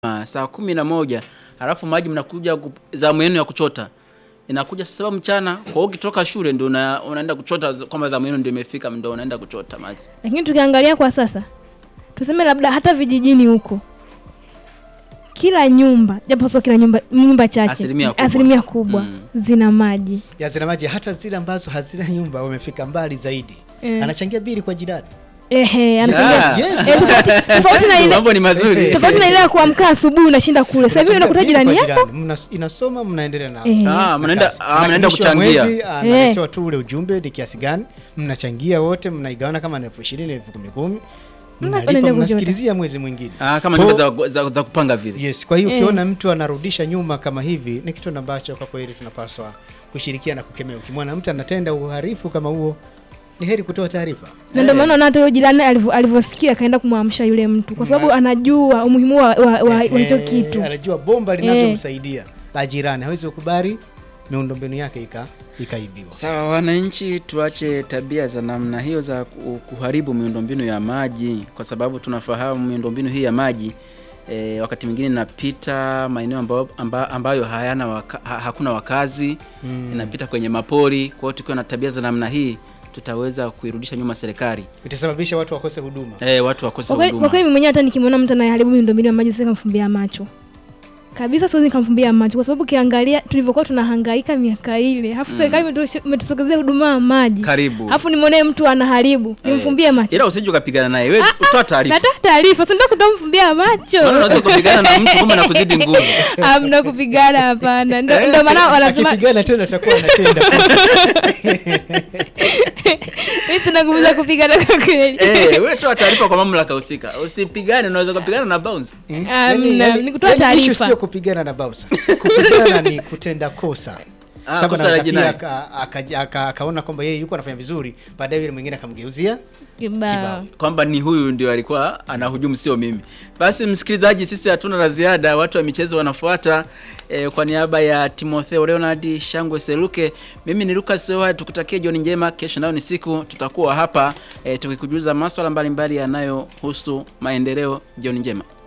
Ah, saa kumi na moja halafu maji mnakuja ku- zamu yenu ya kuchota inakuja saa saba mchana. Kwa hiyo ukitoka shule ndio una, unaenda kuchota kwamba zamu yenu ndio imefika, ndio unaenda kuchota maji. Lakini tukiangalia kwa sasa, tuseme labda hata vijijini huko, kila nyumba, japo sio kila nyumba, nyumba chache, Asilimia kubwa. asilimia kubwa Mm. zina maji. ya zina maji, hata zile ambazo hazina nyumba wamefika mbali zaidi, Eh. anachangia bili kwa jirani. Ehe, anachangia Yeah. Yes. Eh, tofauti- tofauti na ile Mambo ni mazuri. tofauti na ile ya kuamka asubuhi unashinda kule. Sasa hivi Unachangia unakuta bili jirani kwa yako Mna, inasoma mnaendelea na Eh. Ah, na mnaenda kazi. ah, mnaenda Mwisho wa kuchangia. mwezi, analetewa tu ule ujumbe ni kiasi gani mnachangia wote, mnaigawana kama ni elfu ishirini elfu kumi kumi, Mnakwenda mnalipa kuchota. mnasikilizia mwezi mwingine. Ah, kama Kwa- nyumba za, za, za kupanga vile. Yes, kwa hiyo Eh. ukiona mtu anarudisha nyuma kama hivi ni kitu ambacho kwa kweli tunapaswa kushirikiana kukemea. Ukimwona mtu anatenda uhalifu kama huo, ni heri kutoa taarifa. na ndio Eh. maana hata yule jirani alivyo- alivyosikia akaenda kumwamsha yule mtu, kwa sababu Na- anajua umuhimu wa, wa, wa, wa hicho Eh, kitu. Anajua bomba linavyomsaidia la jirani, hawezi kukubali miundombinu yake ika ikaibiwa. Sawa, wananchi, tuache tabia za namna hiyo za ku- kuharibu miundombinu ya maji, kwa sababu tunafahamu miundombinu hii ya maji e, wakati mwingine inapita maeneo ambayo, amba- ambayo hayana waka, ha, hakuna wakazi Mm. inapita kwenye mapori. Kwa hiyo tukiwa na tabia za namna hii tutaweza kuirudisha nyuma serikali, Itasababisha watu wakose huduma. e, watu wakose Kwa kweli- kwa huduma. kweli mimi mwenyewe hata nikimwona mtu anayeharibu miundombinu ya maji siwezi kumfumbia macho kabisa, siwezi nikamfumbia macho, kwa sababu ukiangalia tulivyokuwa tunahangaika miaka ile, alafu serikali imetu- imetusogezea huduma ya maji, Karibu, alafu nimwonee mtu anaharibu, nimfumbie macho? ila usije ukapigana naye, wewe utoa taarifa, Natoa taarifa, si ndio kutomfumbia macho? maana unaweza kupigana na mtu kumbe anakuzidi nguvu. Amna kupigana, hapana. Ndio ndio maana wanasema Akipigana tena atakuwa anatenda kosa. mimi sina nguvu za kupigana kwa kweli. Eh, wewe toa taarifa kwa mamlaka husika, usipigane. Unaweza kupigana na bounce. Eh, Amna, ni kutoa yani issue taarifa. sio kupigana na bausa. Kupigana ni kutenda kosa. Ah, Sababu kosa la anaweza pia jinai. aka- aka- aka- akaona kwamba yeye yuko anafanya vizuri, baadaye yule mwingine akamgeuzia Kibao. Kibao. kwamba ni huyu ndio alikuwa anahujumu, sio mimi. Basi msikilizaji, sisi hatuna la ziada, watu wa michezo wanafuata. E, kwa niaba ya Timotheo Leonard Shangwe Seluke, mimi ni Lucas Oha, tukutakie jioni njema. Kesho nayo ni siku, tutakuwa hapa e, tukikujuza maswala mbalimbali yanayohusu maendeleo. Jioni njema.